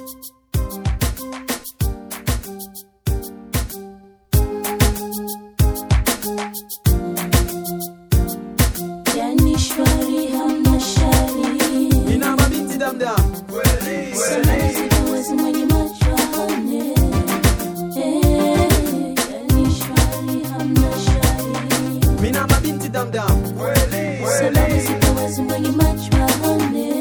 Yani shwari hamna shari Nina mabinti damdam kweli Salamu zikuwezi mwenye macho aone Eh, yani shwari hamna shari Mina mabinti damdam kweli Salamu zikuwezi mwenye macho aone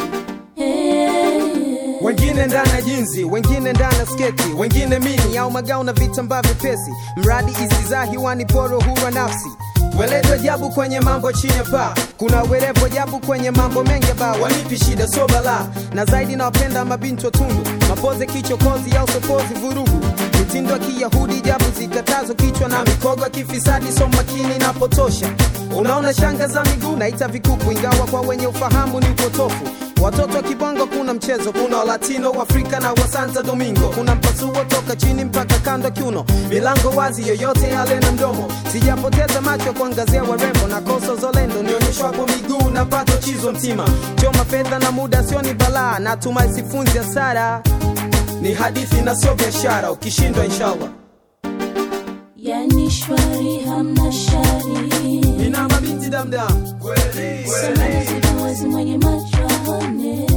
Eh, wengine ndani ya jinzi wengine ndani ya sketi wengine mini au magao na vitambaa vyepesi mradi isizaa hiwani poro huwa nafsi welezo ajabu kwenye mambo chini ya paa kuna werevu ajabu kwenye mambo mengi ba wanipi shida so bala na zaidi nawapenda mabinti watundu mapoze kichokozi au sokozi vurugu mitindo ya kiyahudi jabu zikatazo kichwa na mikogo ya kifisadi so makini napotosha unaona shanga za miguu naita vikuku ingawa kwa wenye ufahamu ni upotofu watoto wa kibongo kuna mchezo kuna walatino waafrika na wa santa domingo kuna mpasuo toka chini mpaka kando kiuno milango wazi yoyote yale na mdomo sijapoteza macho kuangazia warembo na kosa zolendo nionyeshwapo miguu na pato chizo mtima choma fedha na muda sio ni balaa natumai sifunzi hasara ni hadithi na sio biashara ukishindwa inshallah yani shwari hamna shari nina mabinti damdam kweli Salamu zikuwezi mwenye macho aone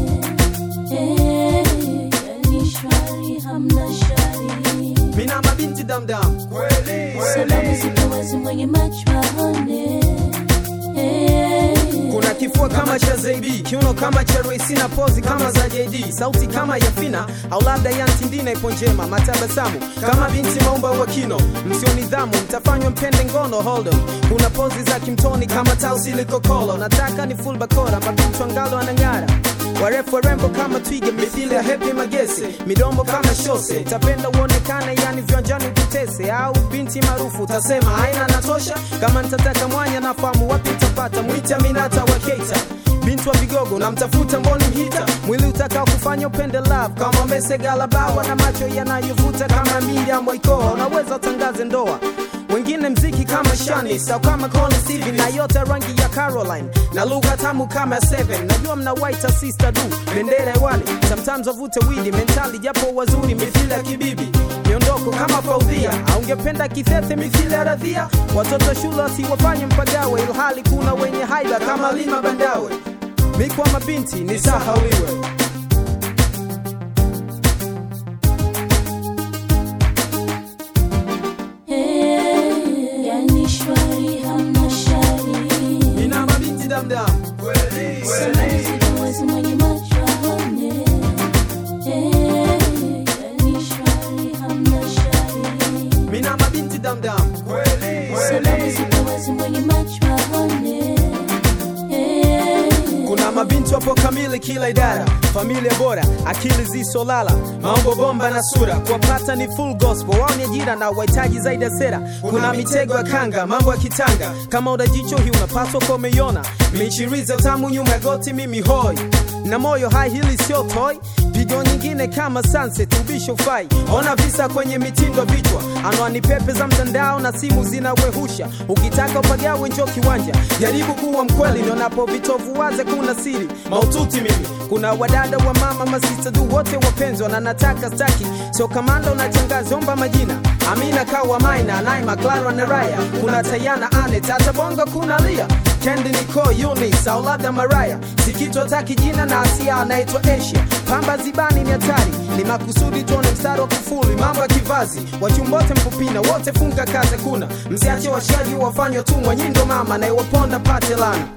Eh, yani shwari hamna shari mina mabinti damdam kweli Salamu zikuwezi mwenye macho aone Eh, kuna kifua kama cha zaidi kiuno kama cha Royce na pozi kama za JD sauti kama ya Fina au labda ya Ntindina ipo njema matabasamu kama binti maumba wa kino msio nidhamu mtafanywa mpende ngono hold on kuna pozi za kimtoni kama tausi likokolo nataka ni full bakora mabinti wangalo anang'ara warefu warembo kama twiga mithili ya hepi magese midomo kama shose tapenda uonekane yani viwanjani ututese au binti maarufu utasema haina natosha kama nitataka mwanya nafahamu wapi utapata mwita minata wa keita binti wa vigogo namtafuta mboni mhita mwili utakao kufanya upende love kama mesegalabawa na macho yanayovuta kama Miriam Waikoa unaweza utangaze ndoa wengine mziki kama Shanis au kama Connie Stevie na yote rangi ya Caroline na lugha tamu kama Seven. Najua mna white sister du bendera hewani, sometimes wavute widi mentali, japo wazuri mithili ya kibibi miondoko kama Faudhia, au ungependa kithethe mithili ya Radhia. Watoto shule wasiwafanye mpagawe, ilhali kuna wenye haiba kama Lima Bandawe. Mikwa mabinti ni sahawiwe eh, yani shwari hamna shari ina mabinti damdam kweli Salamu zikuwezi mwenye macho aone Eh, yani shwari hamna shari mina mabinti damdam kweli Salamu zikuwezi mwenye macho aone Eh, kuna mabinti wapo kamili kila idara familia bora akili zisolala maombo bomba na sura kuwapata ni full gospel wao ni ajira na wahitaji zaidi ya sera kuna mitego ya kanga mambo ya kitanga kama udajicho hii unapaswa kwa umeiona michiriza tamu nyuma ya goti mimi hoi na moyo hai hili sio toy pigo nyingine kama sunset ubisho fai ona visa kwenye mitindo vichwa anwani pepe za mtandao na simu zinawehusha ukitaka upagawe njo kiwanja jaribu kuwa mkweli nionapo vitovu waze kuna siri maututi mimi kuna wadada wa mama masista du wote wapenzwa na nataka staki sio kamanda unatangaza omba majina amina kawa maina naima clara na raya kuna tayana ane tata bongo kuna lia kendi niko unis au labda maraya sikitwa taki jina na asia anaitwa asia pamba zibani ni hatari ni makusudi tuone mstari wa kufuli mambo ya kivazi wachumbote mpupina wote funga kaze kuna msiache washaji wafanywa tumwa nyindo mama naiwaponda pate lana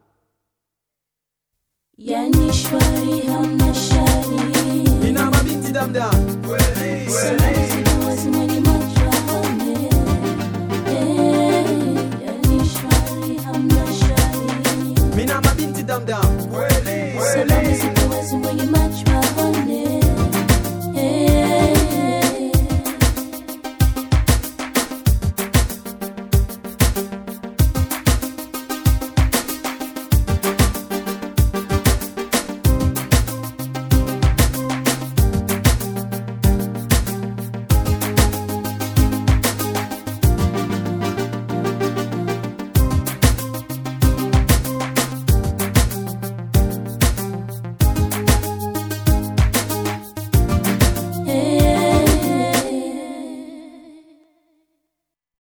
yani shwari hamna shari ina mabinti damdam kweli Salamu zikuwezi mwenye macho aone Eh, yani shwari hamna shari mina mabinti damdam kweli Salamu zikuwezi mwenye macho